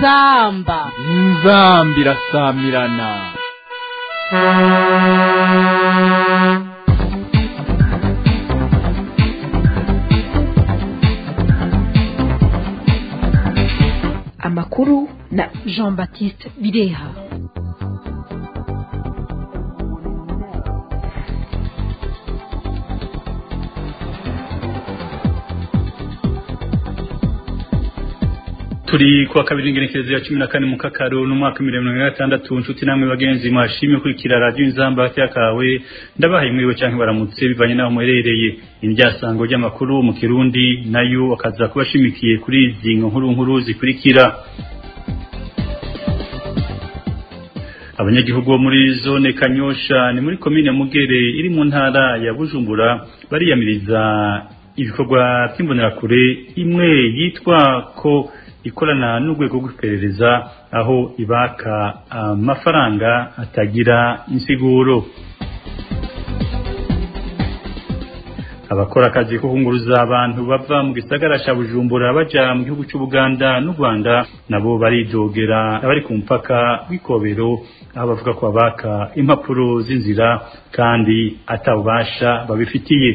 inzamba inzamba irasamirana amakuru na jean baptiste bireha turi kuwa kabiri ingenekerezo ya cumi na kane mu kakaro n'umwaka mirongo na gatandatu nshuti namwe bagenzi mwashimye kurikira radiyo inzamba hagati yakawe ndabahaye mwiriwe cyangwa baramutse bivanye n'aho muherereye indyasango ry'amakuru mu kirundi nayo akaza kuba ashimikiye kuri izi nkuru nkuru zikurikira abanyagihugu bo muri zone kanyosha ni muri komine mugere iri mu ntara ya bujumbura bariyamiriza ibikorwa by'imbonerakure imwe yitwa ko ikorana n'urwego rw'iperereza aho ibaka amafaranga atagira insiguro abakora akazi ko kunguruza abantu bava mu gisagara cya bujumbura baja mu gihugu cy'ubuganda n'u rwanda nabo baridogera abari ku mupaka w'ikobero aho bavuga ko babaka impapuro z'inzira kandi atabubasha babifitiye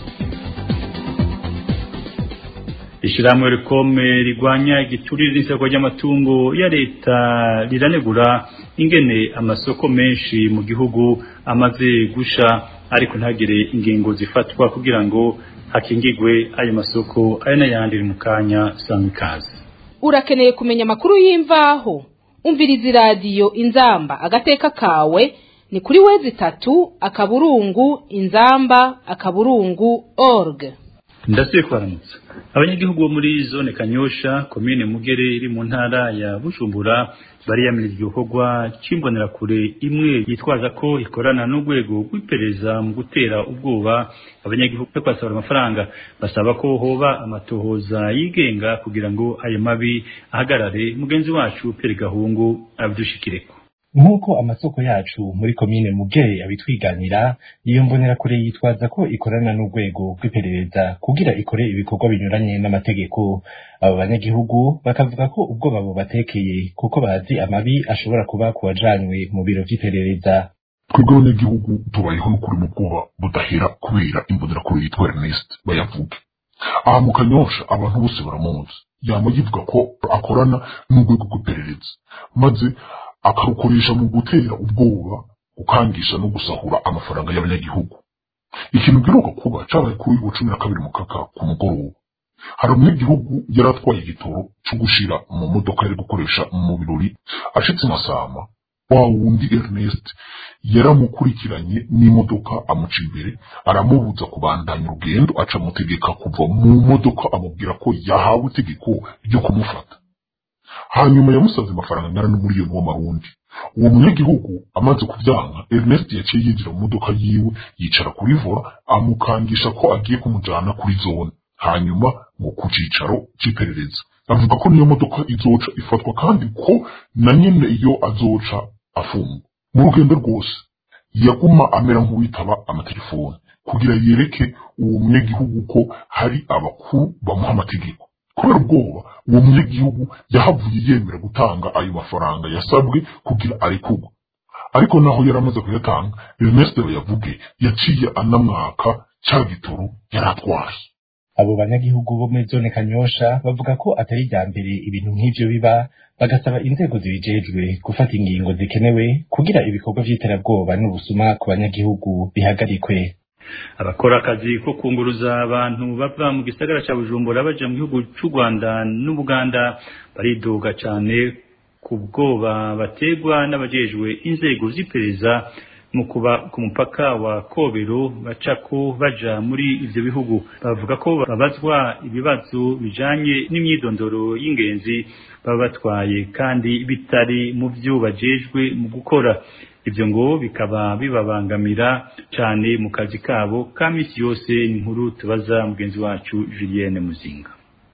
ishyirahamwe rikome rigwanya igiturire n'isoko ry'amatungo ya leta riranegura ingene amasoko menshi mu gihugu amaze gusha ariko ntagire ingingo zifatwa kugira ngo hakingigwe ayo masoko ayo n'ayandi mu kanya sanga ikaze urakeneye kumenya amakuru y'imvaho umviriza iradiyo inzamba agateka kawe ni kuri wezi itatu akaburungu inzamba akaburungu org ndasubiye kubaramutsa abanyagihugu bo muri zone kanyosha komine mugere iri mu ntara ya bujumbura bariyamira igikorwa cy'imbonerakure imwe yitwaza ko ikorana n'urwego rw'iperereza mu gutera ubwoba abanyagihugu no kwasabura amafaranga basaba ko hoba amatohoza yigenga kugira ngo ayo mabi ahagarare mugenzi wacu Pierre Gahungu abidushikireko nk'uko amasoko yacu muri komine mugere abitwiganira iyo mbonerakure yitwaza ko ikorana n'urwego rw'iperereza kugira ikore ibikorwa binyuranye n'amategeko abo banyagihugu bakavuga ko ubwoba bubatekeye kuko bazi amabi ashobora kuba ku wajanywe mu biro vy'iperereza twebwe abanyagihugu tubayeho n'ukuri mu bwoba budahera kubera imbonerakure yitwa Ernest bayavuge aha mu kanyosha abantu bose baramuzi yama yivuga ko akorana n'urwego rw'iperereza maze akarukoresha mu gutera ubwoba gukangisha no gusahura amafaranga y'abanyagihugu ikintu giheruka kuba cabaye kuri uyu cumi na kabiri mu kaka ku mugoroba hari umunyagihugu yari atwaye igitoro co gushira mu modoka yari gukoresha mu birori ashitse masama wa wundi Ernest yaramukurikiranye n'imodoka amuca imbere aramubuza kubandanya urugendo aca amutegeka kuva mu modoka amubwira ko yahawe itegeko ryo kumufata hanyuma yamusaze amafaranga angana n'umuriyoni w'amarundi uwo munyagihugu amaze kubyanga Ernest yaciye yinjira mu modoka yiwe yicara kuri vora amukangisha ko agiye kumujana kuri zone hanyuma ngo ku cicaro c'iperereza avuga ko niyo modoka izoca ifatwa kandi ko na nyene iyo azoca afungwa mu rugendo rwose yaguma amera nk'uwitaba amatelefoni kugira yereke uwo munyagihugu ko hari abakuru bamuha amategeko kubera ubwoba uwo munyagihugu yahavuye yemera gutanga ayo mafaranga yasabwe kugira arekurwe ariko naho yari amaze kuyatanga Ernest yavuge yaciye anamwaka cya gitoro yari atwaye abo banyagihugu bo muri zone kanyosha bavuga ko atari irya mbere ibintu nk'ivyo biba bagasaba inzego zibijejwe gufata ingingo zikenewe kugira ibikorwa vy'iterabwoba n'ubusuma ku banyagihugu bihagarikwe abakora akazi ko kunguruza abantu bava mu gisagara cya bujumbura baja mu gihugu cy'u rwanda n'ubuganda baridoga cyane ku bwoba bategwa n'abajejwe inzego z'iperereza mu kuba ku mupaka wa kobero bacako baja muri ivyo bihugu bavuga ko babazwa ibibazo bijanye n'imyidondoro y'ingenzi baba batwaye kandi bitari mu vyo bajejwe mu gukora ibyo ngo bikaba bibabangamira cyane mu kazi kabo ka misi yose ni inkuru tubaza mugenzi wacu Julienne Muzinga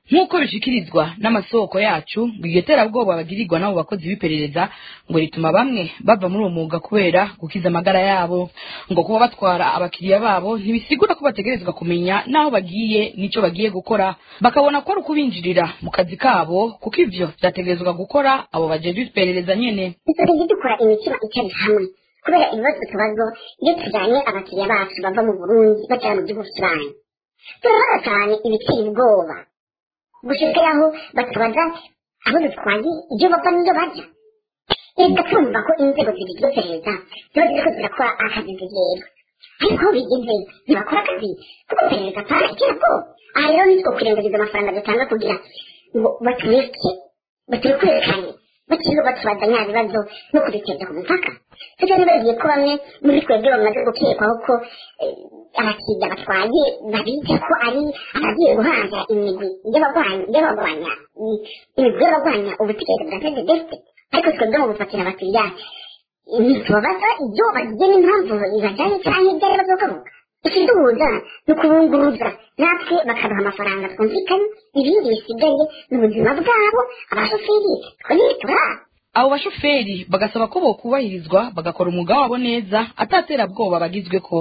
nk'uko bishikirizwa n'amasoko yacu ngo iryo terabwoba bagirirwa n'abo bakozi b'iperereza ngo rituma bamwe bava muri uwo mwuga kubera gukiza amagara yabo ngo kuba batwara abakiriya babo ntibisigura ko bategerezwa kumenya n'aho bagiye n'icyo bagiye gukora bakabona ko ari ukubinjirira mu kazi kabo kuko ivyo vyategerezwa gukora abo bajejwe iperereza nyene dusigaye dukora imitima itari hamwe kubera ibibazo tubazo iyo tujyanye abakiriya bacu bava mu burundi bajya mu gihugu kibanyi turabona cyane ibiteye ubwoba gushika aho batubaza abo dutwaye ibyo bava n'iyo bajya reka twumva ko inzego zibigizwe iperereza ziba ziriko zirakora akazi zigerwa ariko aho bigeze ntibakora akazi kuko iperereza atari iterabwoba aha rero nitwo kurengagiza amafaranga dutanga kugira ngo batureke baturekurikane bakiriho batubaza nya bibazo no kubiteza ku mupaka tujya nibagiye ko bamwe muri twebwe bamaze gukekwaho ko abakiriya batwaye babita ko ari abagiye guhaza imigwi y'abagwanya imigwi y'abagwanya ubutegetsi bwa sendedefite ariko twebwe mu gufatira abakiriya ntitubabaza ibyo bagiye n'impamvu ibajyanye cyangwa ibyo ari bazogaruka ikiduhuza ni ukubunguruza natwe bakaduha amafaranga twumvikanye ibindi bisigaye ni ubuzima bwabo abashoferi twonyine turara abo bashoferi bagasaba ko bokubahirizwa bagakora umwuga wabo neza ataterabwoba bagizwe ko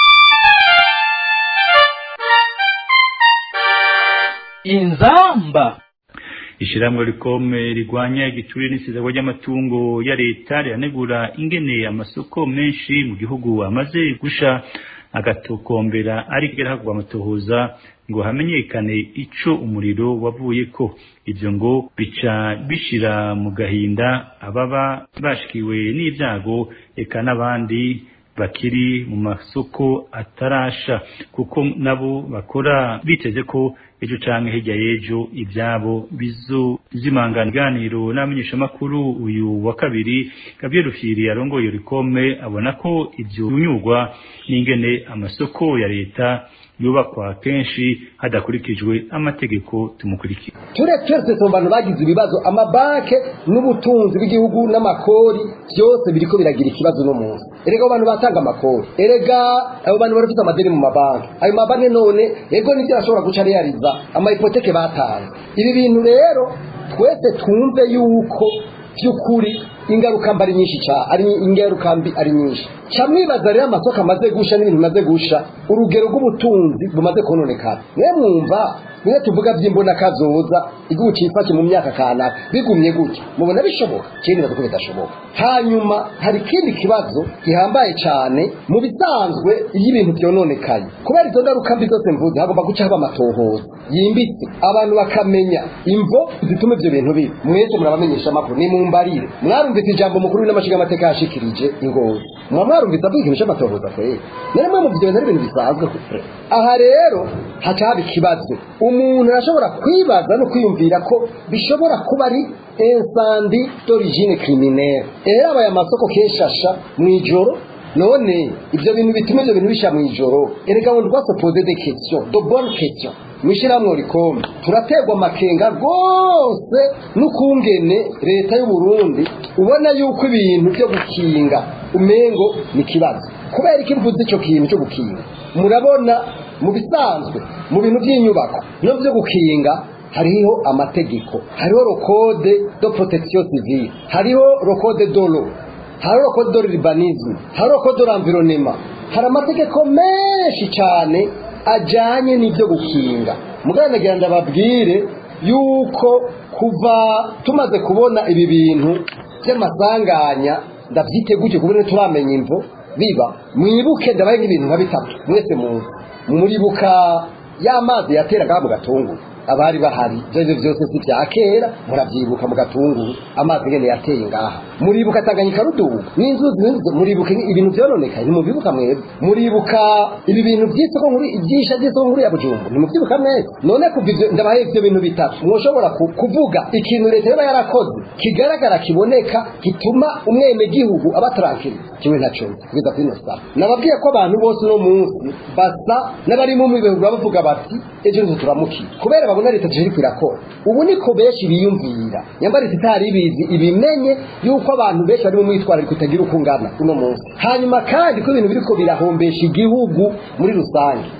inzamba ishyirahamwe rikome rigwanya igiturire n'isizagwa ry'amatungo ya leta riranegura ingene amasoko menshi mu gihugu amaze gusha agatokombera ariko hagwa amatohoza ngo hamenyekane ico umuriro wavuye ko ivyo ngo bica bishira mu gahinda ababa bashikiwe n'ibyago eka n'abandi bakiri mu masoko atarasha kuko nabo bakora biteze ko ejo canke hirya y'ejo ivyabo bizozimangana iganiro n'abamenyeshamakuru uyu wa kabiri Gabriel Rufyiri arongoye rikome abona ko ivyo binyurwa n'ingene amasoko ya leta yubakwa kenshi hadakurikijwe amategeko tumukurikira turetse twese mu bantu bagize ibibazo amabanke n'ubutunzi bw'igihugu n'amakori byose biriko biragira ikibazo no munsi erega abo bantu batanga amakori erega abo bantu barafite amadeni mu mabanki ayo mabanki none ego nibyo bashobora guca realiza amahipoteke batanze ibi bintu rero twese twumve yuko by'ukuri ingaruka mbi ari nyinshi cyane ari ingaruka mbi ari nyinshi ca mwibaza rero amasoko amaze gusha n'ibintu bimaze gusha urugero rw'ubutunzi bumaze kononekara mwe mwumva niyo tuvuga by'imbona kazoza igihugu cifashe mu myaka kanaka bigumye gutya mubona bishoboka kindi bavuga ko bidashoboka hanyuma hari ikindi kibazo gihambaye cyane mu bisanzwe iyo ibintu byononekaye kubera izo ngaruka mbi zose mvuze hagomba guca haba amatohoza yimbitse abantu bakamenya imvo zituma ibyo bintu biba mwese murabamenyesha amakuru nimumbarire mwarumvise ijambo mukuru n'amashiga amateka yashikirije ingozi muba mwarumvise avuga ikintu cy'amatohoza kweri nari mwe muvyo bintu ari ibintu bisanzwe aha rero haca haba ikibazo umuntu arashobora kwibaza no kwiyumvira ko bishobora kuba ari insandi d'origine criminelle rero aba aya masoko kenshi asha mu ijoro none ibyo bintu bituma ibyo bintu bisha mu ijoro erega ngo ndwa se poser des questions de bonnes questions mwishiramwo rikombe turategwa amakenga rwose n'ukungene leta y'u Burundi ubona yuko ibintu byo gukinga umengo ni kibazo kubera iki mvuze ico kintu cyo gukinga murabona mu bisanzwe mu bintu by'inyubako no byo gukinga hariho amategeko hariho rokode do protection civile hariho rokode dolo hariho rokode do urbanisme hariho rokode do environnement hari amategeko menshi cyane ajyanye n'ibyo gukinga mugana nagira ndababwire yuko kuva tumaze kubona ibi bintu by'amasanganya ndabyite gutyo kubera turamenya imvo biba mwibuke ndabaye nk'ibintu nka bitatu mwese muzi muribuka y'amazi yateraga mu gatunguru abari bahari ibyo byose si bya kera murabyibuka mu gatunguru amazi ngene yateye ngaha muribuka tanganyika ruduga n'inzuzi muribuka ibintu byononekaye ntimubibuka mwebwe muribuka ibi bintu by'isoko nkuru ibyisha by'isoko nkuru ya bujumbu ntimubyibuka mwese none kuva ibyo ndabaye ibyo bintu bitatu mwoshobora kuvuga ikintu leta yaba yarakoze kigaragara kiboneka gituma umwenegihugu aba tarankiri kimwe ntaco kugeza kuri ino saa nababwiye ko abantu bose uno munsi basa n'abari mu mwibeho bavuga bati ejo nizo turamukira kubera babona leta tuje iriko irakora ubu niko benshi biyumvira nyambara itari ibizi ibimenye yuko abantu benshi bari mu mwitwarariko utagira uko ungana uno munsi hanyuma kandi ko ibintu biriko birahombesha igihugu muri rusange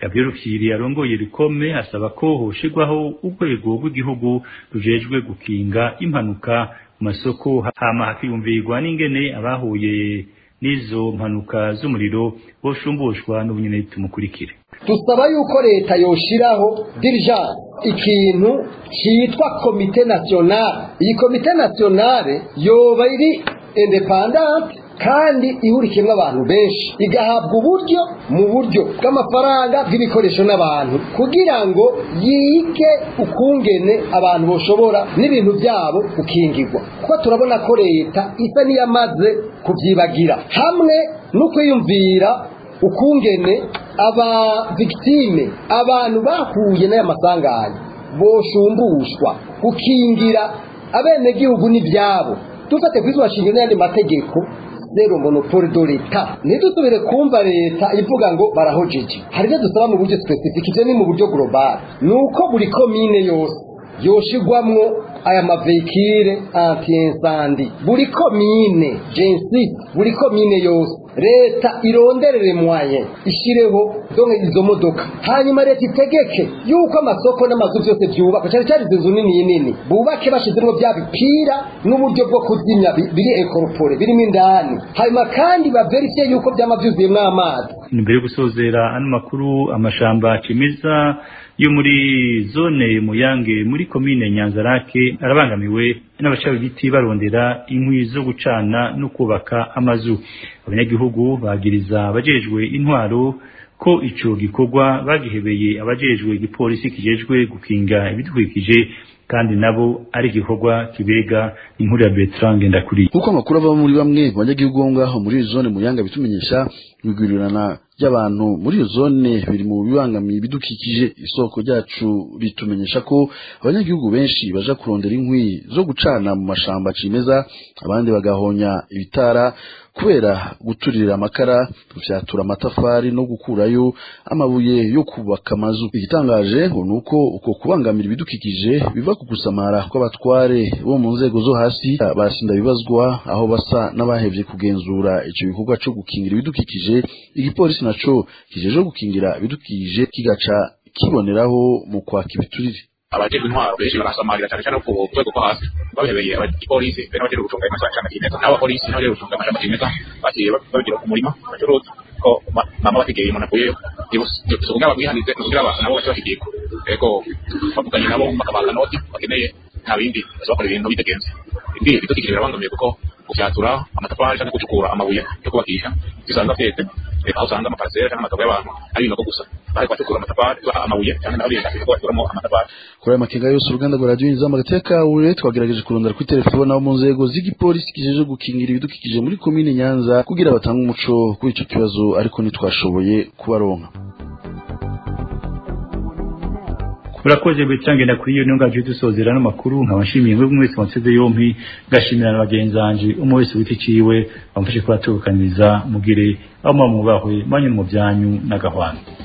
Gabriel Rukiri arongoye rikome asaba ko hoshigwaho urwego rw'igihugu rujejwe gukinga impanuka mu masoko hama hakiyumvirwa n'ingene abahuye n'izo mpanuka z'umuriro boshumbushwa n'ubunyene tumukurikire dusaba yuko leta yoshiraho dirijane ikintu cyitwa komite nationale iyi komite nationale yoba iri independante kandi ihurikiyemo abantu benshi igahabwa uburyo mu buryo bw'amafaranga bw'ibikoresho n'abantu kugira ngo yige ukungene abantu bashobora n'ibintu byabo gukingirwa kuko turabona ko leta isa n'iyamaze kubyibagira hamwe no kwiyumvira ukungene aba victime abantu bahuye n'aya masanganya boshumbushwa gukingira abenegihugu n'ibyabo dufate kuri izo shingiro n'ayandi mategeko zero monopole do leta ntidusubire kumva leta ivuga ngo barahojeje hari ibyo dusaba mu buryo specific ibyo ni mu buryo global ni uko buri komine yose yoshigwamwo aya mavekire anti-incendie buri komine jensi buri komine yose leta ironderere mwaye ishireho donke izo modoka hanyuma leta itegeke yuko amasoko n'amazu byose byubakwa cyane cyane izo nzu nini nini bubake bashizemo bya bipira n'uburyo bwo kuzimya bi- biri ekoropore birimo indani hanyuma kandi baverifiye yuko byama byuzuyemo amazi imbere yo gusozera ano makuru amashamba cimeza yo muri zone muyange muri komine nyanzarake arabangamiwe n'abacawe ibiti barondera inkwi zo gucana no kubaka amazu abanyagihugu bagiriza abajejwe intwaro ko ico gikorwa bagihebeye abajejwe igipolisi kijejwe gukinga ibidukikije kandi nabo ari igikorwa kibega inkuru ya Bertrand Ngendakuriye kuko amakuru ava muri bamwe mu banyagihugu bo ngaho muri iyo zone muyanga bitumenyesha ibigwirirana ry'abantu muri iyo zone biri mu bibangamiye ibidukikije isoko ryacu ritumenyesha ko abanyagihugu benshi baja kurondera inkwi zo gucana mu mashamba cimeza abandi bagahonya ibitara kubera guturira amakara gufyatura amatafari no gukurayo amabuye yo kubaka amazu igitangaje ngo ni uko uko kubangamira ibidukikije biva ku gusamara kw'abatware bo mu nzego zo hasi barasinda bibazwa aho basa n'abahevye kugenzura ico gikorwa co gukingira ibidukikije igipolisi naco kijeje gukingira ibidukikije kigaca kiboneraho mu kwaka ibiturire abajejwe intwaro benshi barasamarira cyane cyane ku rwego rwo hasi babihebeye abapolisi be n'abajejwe gucunga amashyamba kimeza n'abapolisi n'abajejwe gucunga amashyamba kimeza bagiye babigira ku murima bacuruza ko ma- mama bategeye umuntu avuyeyo si kugira babwihanize ni kugira abantu nabo bace bahigirwa ego bavuganye nabo bakabaha noti bakeneye nta bindi bazakora ibintu bitagenze ibi bidukikije birabangamiye kuko gufyatura amatafari cyangwa gucukura amabuye yo kubakisha usanga vyeze eh, aho usanga amaparasera cyangwa amatongo y'abantu ari ibinogo gusa bariko bacukura amatafari amabuye cyangwa n'abindi bashaka bakuramo amatafari kuri aya makenga yose uruganda rwa radiyo inzamba gatekawe twagerageje kurondera kuri telefone abo mu nzego z'igipolisi kijeje gukingira ibidukikije muri komine nyanza kugira batange umuco kuri ico kibazo ariko ntitwashoboye kubaronka urakoze Bertrand Ngendakuriye niyo ngaje dusozera no makuru nkaba nshimiye mwe mwese wanseze yompi gashimira na bagenzi banje umwe wese witi ciwe bamfashe kubatukaniza mugire aho mwamubahwe manyu mu byanyu n'agahwana